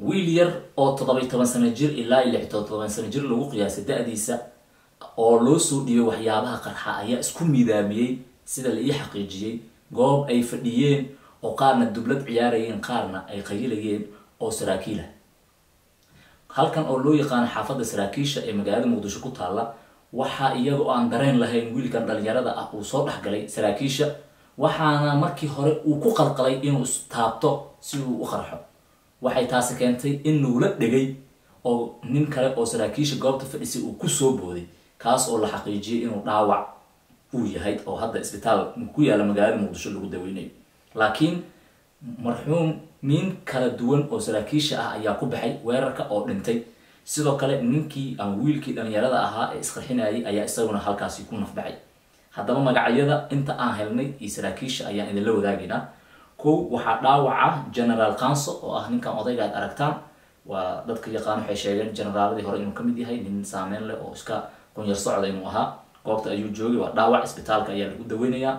wiil yar oo toddobiy toban sano jir ilaa iyo lix todoban sano jir lagu qiyaasay da-diisa oo loo soo dhiibay waxyaabaha qarxa ayaa isku miidaamiyey sida la ii xaqiijiyey goob ay fadhiyeen oo qaarna dublad ciyaarayeen qaarna ay qayilayeen oo saraakiila halkan oo loo yaqaano xaafadda saraakiisha ee magaalada muqdisho ku taalla waxaa iyaga oo aan dareen lahayn wiilkan dhalinyarada ah uu soo dhexgalay saraakiisha waxaana markii hore uu ku qalqalay inuu istaabto si uu u qarxo waxay taasi keentay in nuula dhegay oo nin kale oo saraakiisha goobta fadhisay uu kusoo booday kaas oo la xaqiijiyay inuu dhaawac uu yahay oo hadda isbitaal ku yaalla magaalada muqdisho lagu daweynayo laakiin marxuum nin kala duwan oo saraakiisha ah ayaa ku baxay weerarka oo dhintay sidoo kale ninkii ama wiilkii dhalinyarada ahaa ee isqarxinayay ayaa isaguna halkaasi ku nafbaxay haddaba magacyada inta aan helnay iyo saraakiisha ayaan idinla wadaagaynaa kow waxaa dhaawaca generaal kanso oo ah ninkan odayga aad aragtaan waa dadka yaqaan waxay sheegeen generaaladii hore inuu kamid yahay nin saameyn leh oo iska qunyar socda inuu ahaa goobta ayuu joogay waa dhaawac isbitaalka ayaa lagu daweynayaa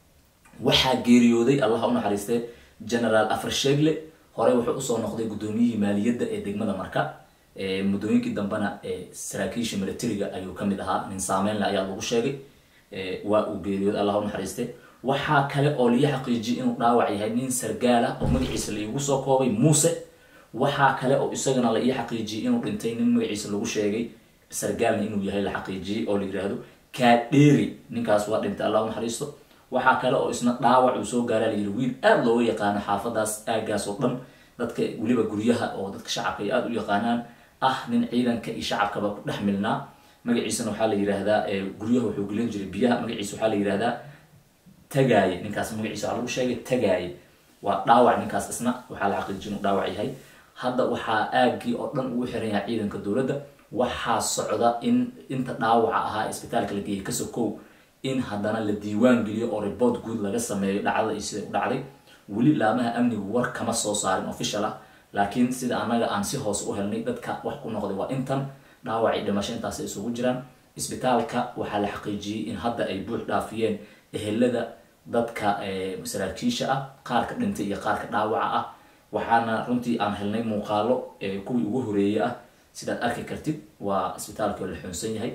waxaa geeriyooday allah u naxariistee generaal afar sheegle hore wuxuu usoo noqday guddoomiyihii maaliyadda ee degmada marka muddooyinkii dambena saraakiisha militariga ayuu kamid ahaa nin saameynle ayaa lagu sheegay waa uu geeriyooday allah u naxariiste waxaa kale oo lii xaqiijiyay inuu dhaawac yahay nin sargaal ah oo magaciisa laigu soo koobay muuse waxaa kale oo isagana la ii xaqiijiyay inuu dhintay nin magaciisa lagu sheegay sargaalna inuu yahay la xaqiijiyey oo la yiraahdo kaadheeri ninkaas waa dhintay allah u naxariisto waxaa kale oo isna dhaawac uu soo gaaraa layiri wiil aada looga yaqaano xaafadaas aagaas oo dhan dadka weliba guryaha oo dadka shacabka ay aada u yaqaanaan ah nin ciidanka iyo shacabkaba ku dhex milnaa magaciisana waxaa la yihahdaa guryaha wuxuu gelin jiray biyaha magaciisa waxaa la yihahdaa tagaaye ninkaas magaciisa waxaa lagu sheegay tagaaye waa dhaawac ninkaas isna waxaa la xaqiijin inuu dhaawac yahay hadda waxaa aagii oo dhan ugu xiran yahay ciidanka dowladda waxaa socda in inta dhaawaca ahaa isbitaalka la geeyay kasokow in haddana la diiwaan geliyo oo report guud laga sameeyo dhacdada iyo sida u dhacday weli laamaha amnigu war kama soo saarin official ah laakiin sida annaga aan si hoose u helnay dadka wax ku noqday waa intan dhaawacii dhimasho intaasay isugu jiraan isbitaalka waxaa la xaqiijiyey in hadda ay buux dhaafiyeen ehelada dadka saraakiisha ah qaarka dhintay iyo qaarka dhaawaca ah waxaana runtii aan helnay muuqaalo kuwii ugu horeeye ah sidaad arki kartid waa isbitaalkii oo la xuunsan yahay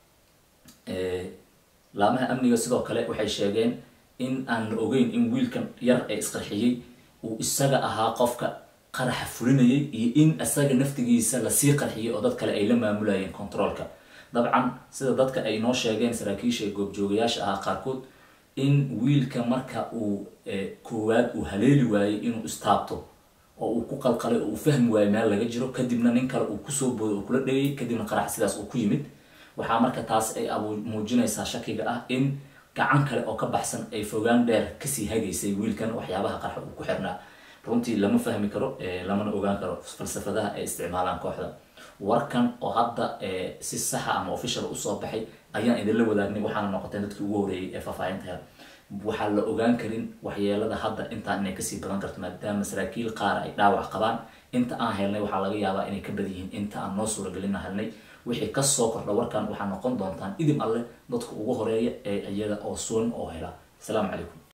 laamaha amniga sidoo kale waxay sheegeen in aan la ogeyn in wiilkan yar ee isqarxiyey uu isaga ahaa qofka qaraxa fulinayay iyo in isaga naftigiisa lasii qarxiyay oo dad kale ay la maamulayeen controolka dabcan sida dadka ay noo sheegeen saraakiisha ee goobjoogayaasha ahaa qaarkood in wiilka marka uu koowaad uu haleeli waayey inuu istaabto oo uu ku qalqalay oo uu fahmi waayo meel laga jiro kadibna nin kale uu kusoo booday oo kula dhegay kadibna qarax sidaas uu ku yimid waxaa marka taas ay muujinaysaa shakiga ah in gacan kale oo ka baxsan ay fogaan dheer kasii hagaysay wiilkan waxyaabaha qarxa uu ku xirnaa runtii lama fahmi karo lamana ogaan karo falsafadaha ay isticmaalaan kooxda warkan oo hadda si saxa ama official usoo baxay ayaan idinla wadaagnay waxaana noqoteen dadkii ugu horeeyay ee faahfaahinta hel waxaa la ogaan karin waxyeelada hadda intaan inay kasii badan karto maadaama saraakiil qaar ay dhaawac qabaan inta aan helnay waxaa laga yaabaa inay ka badan yihiin inta aan noo suuragelina helnay wixii kasoo kordha warkan waxaa noqon doontaan idib alleh dadka ugu horeeya ee iyada oo suun oo hela asalaamu calaykum